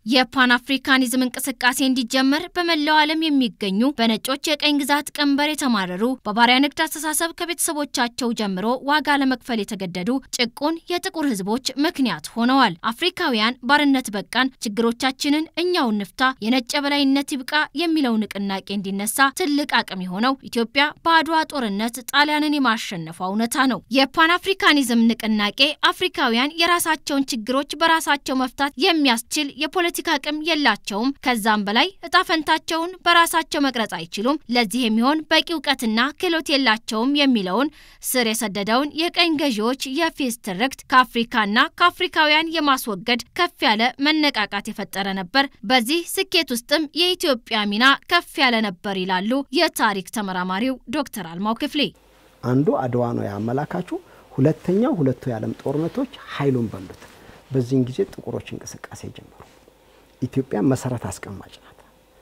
የፓን አፍሪካኒዝም እንቅስቃሴ እንዲጀመር በመላው ዓለም የሚገኙ በነጮች የቀኝ ግዛት ቀንበር የተማረሩ በባሪያ ንግድ አስተሳሰብ ከቤተሰቦቻቸው ጀምሮ ዋጋ ለመክፈል የተገደዱ ጭቁን የጥቁር ሕዝቦች ምክንያት ሆነዋል። አፍሪካውያን ባርነት በቃን፣ ችግሮቻችንን እኛው እንፍታ፣ የነጭ የበላይነት ይብቃ የሚለው ንቅናቄ እንዲነሳ ትልቅ አቅም የሆነው ኢትዮጵያ በአድዋ ጦርነት ጣሊያንን የማሸነፏ እውነታ ነው። የፓን አፍሪካኒዝም ንቅናቄ አፍሪካውያን የራሳቸውን ችግሮች በራሳቸው መፍታት የሚያስችል የፖለቲካ አቅም የላቸውም፣ ከዛም በላይ እጣ ፈንታቸውን በራሳቸው መቅረጽ አይችሉም፣ ለዚህ የሚሆን በቂ እውቀትና ክህሎት የላቸውም የሚለውን ስር የሰደደውን የቀኝ ገዢዎች የፌዝ ትርክት ከአፍሪካና ከአፍሪካውያን የማስወገድ ከፍ ያለ መነቃቃት የፈጠረ ነበር። በዚህ ስኬት ውስጥም የኢትዮጵያ ሚና ከፍ ያለ ነበር ይላሉ የታሪክ ተመራማሪው ዶክተር አልማው ክፍሌ። አንዱ አድዋ ነው ያመላካቹ። ሁለተኛው ሁለቱ የዓለም ጦርነቶች ኃይሉን በሉት። በዚህን ጊዜ ጥቁሮች እንቅስቃሴ ጀመሩ። ኢትዮጵያ መሰረት አስቀማጭ ናት።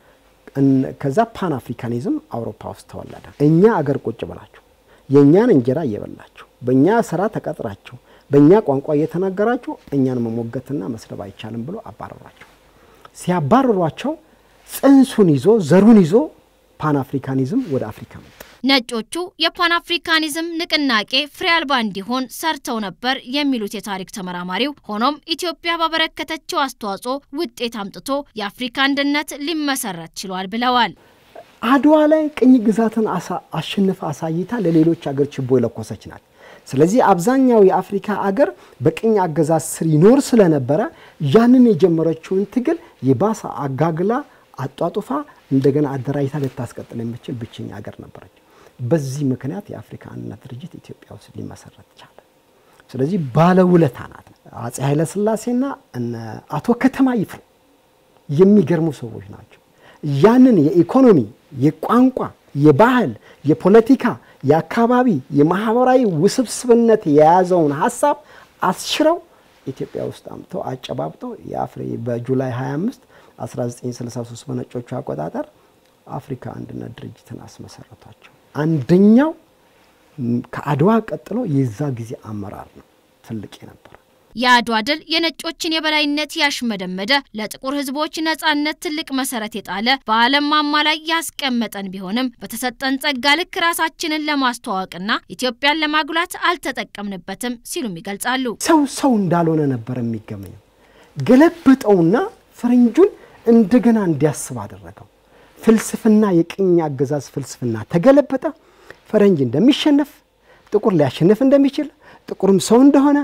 ከዛ ፓን አፍሪካኒዝም አውሮፓ ውስጥ ተወለደ። እኛ አገር ቁጭ ብላችሁ የእኛን እንጀራ እየበላችሁ በእኛ ስራ ተቀጥራችሁ በእኛ ቋንቋ እየተናገራችሁ እኛን መሞገትና መስደብ አይቻልም ብሎ አባረሯቸው። ሲያባረሯቸው ጽንሱን ይዞ ዘሩን ይዞ ፓን አፍሪካኒዝም ወደ አፍሪካ መጣ። ነጮቹ የፓን አፍሪካኒዝም ንቅናቄ ፍሬ አልባ እንዲሆን ሰርተው ነበር የሚሉት የታሪክ ተመራማሪው፣ ሆኖም ኢትዮጵያ ባበረከተችው አስተዋጽኦ ውጤት አምጥቶ የአፍሪካ አንድነት ሊመሰረት ችሏል ብለዋል። አድዋ ላይ ቅኝ ግዛትን አሸንፋ አሳይታ ለሌሎች አገር ችቦ የለኮሰች ናት። ስለዚህ አብዛኛው የአፍሪካ አገር በቅኝ አገዛዝ ስር ይኖር ስለነበረ ያንን የጀመረችውን ትግል የባሰ አጋግላ አጧጡፋ እንደገና አደራጅታ ልታስቀጥል የምችል ብቸኛ አገር ነበረች። በዚህ ምክንያት የአፍሪካ አንድነት ድርጅት ኢትዮጵያ ውስጥ ሊመሰረት ቻለ። ስለዚህ ባለውለታ ናት። አጼ ኃይለሥላሴና እነ አቶ ከተማ ይፍሩ የሚገርሙ ሰዎች ናቸው። ያንን የኢኮኖሚ፣ የቋንቋ፣ የባህል፣ የፖለቲካ፣ የአካባቢ፣ የማህበራዊ ውስብስብነት የያዘውን ሀሳብ አስሽረው ኢትዮጵያ ውስጥ አምጥተው አጨባብጠው የአፍሪ በጁላይ 25 1963 በነጮቹ አቆጣጠር አፍሪካ አንድነት ድርጅትን አስመሰረቷቸው። አንደኛው ከአድዋ ቀጥሎ የዛ ጊዜ አመራር ነው ትልቅ የነበረ። የአድዋ ድል የነጮችን የበላይነት ያሽመደመደ ለጥቁር ሕዝቦች ነጻነት ትልቅ መሰረት የጣለ በዓለም ማማ ላይ ያስቀመጠን ቢሆንም በተሰጠን ጸጋ ልክ ራሳችንን ለማስተዋወቅና ኢትዮጵያን ለማጉላት አልተጠቀምንበትም ሲሉም ይገልጻሉ። ሰው ሰው እንዳልሆነ ነበር የሚገመኘው። ገለበጠውና ፈረንጁን እንደገና እንዲያስብ አደረገው። ፍልስፍና የቅኝ አገዛዝ ፍልስፍና ተገለበጠ። ፈረንጅ እንደሚሸነፍ፣ ጥቁር ሊያሸንፍ እንደሚችል፣ ጥቁርም ሰው እንደሆነ፣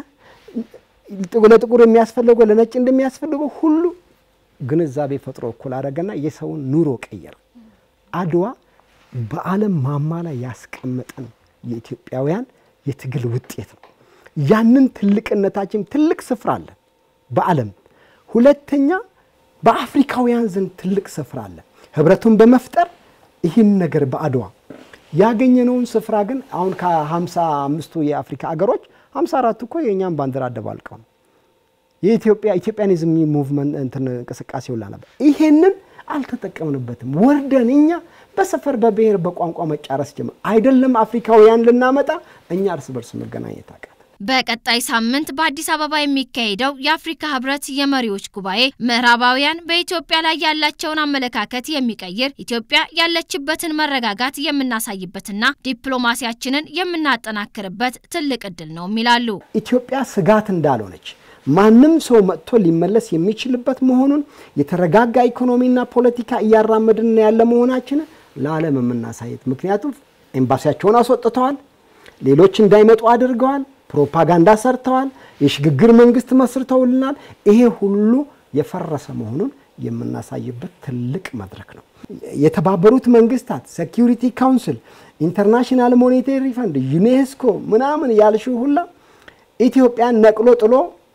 ለጥቁር የሚያስፈልገው ለነጭ እንደሚያስፈልገው ሁሉ ግንዛቤ ፈጥሮ እኩል አደረገና የሰውን ኑሮ ቀየረ። አድዋ በዓለም ማማ ላይ ያስቀመጠን የኢትዮጵያውያን የትግል ውጤት ነው። ያንን ትልቅነታችን ትልቅ ስፍራ አለ በዓለም ሁለተኛ በአፍሪካውያን ዘንድ ትልቅ ስፍራ አለ። ህብረቱን በመፍጠር ይህን ነገር በአድዋ ያገኘነውን ስፍራ ግን አሁን ከሀምሳ አምስቱ የአፍሪካ አገሮች ሀምሳ አራቱ እኮ የእኛም ባንዲራ አደባልቀው ነው የኢትዮጵያ ኢትዮጵያኒዝም ሙቭመንት እንትን እንቅስቃሴ ሁላ ነበር። ይሄንን አልተጠቀምንበትም። ወርደን እኛ በሰፈር በብሔር በቋንቋ መጫረስ ጀመር። አይደለም አፍሪካውያን ልናመጣ እኛ እርስ በርስ መገናኘት አቃተን። በቀጣይ ሳምንት በአዲስ አበባ የሚካሄደው የአፍሪካ ህብረት የመሪዎች ጉባኤ ምዕራባውያን በኢትዮጵያ ላይ ያላቸውን አመለካከት የሚቀይር ኢትዮጵያ ያለችበትን መረጋጋት የምናሳይበትና ዲፕሎማሲያችንን የምናጠናክርበት ትልቅ እድል ነው ይላሉ። ኢትዮጵያ ስጋት እንዳልሆነች ማንም ሰው መጥቶ ሊመለስ የሚችልበት መሆኑን የተረጋጋ ኢኮኖሚና ፖለቲካ እያራመድን ያለ መሆናችን ለዓለም የምናሳየት ምክንያቱም ኤምባሲያቸውን አስወጥተዋል፣ ሌሎች እንዳይመጡ አድርገዋል፣ ፕሮፓጋንዳ ሰርተዋል፣ የሽግግር መንግስት መስርተውልናል። ይሄ ሁሉ የፈረሰ መሆኑን የምናሳይበት ትልቅ መድረክ ነው። የተባበሩት መንግስታት ሴኪሪቲ ካውንስል፣ ኢንተርናሽናል ሞኔታሪ ፈንድ፣ ዩኔስኮ ምናምን ያልሽው ሁላ ኢትዮጵያን ነቅሎ ጥሎ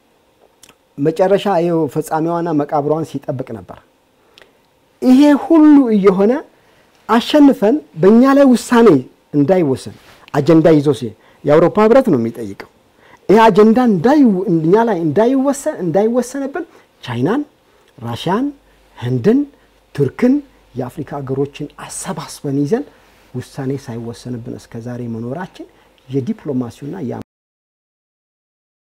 መጨረሻ ይኸው ፍጻሜዋና መቃብሯን ሲጠብቅ ነበር። ይሄ ሁሉ እየሆነ አሸንፈን በእኛ ላይ ውሳኔ እንዳይወሰን አጀንዳ ይዞ ሲ የአውሮፓ ህብረት ነው የሚጠይቀው። ይህ አጀንዳ እኛ ላይ እንዳይወሰን እንዳይወሰንብን ቻይናን፣ ራሽያን፣ ህንድን፣ ቱርክን የአፍሪካ ሀገሮችን አሰባስበን ይዘን ውሳኔ ሳይወሰንብን እስከ ዛሬ መኖራችን የዲፕሎማሲውና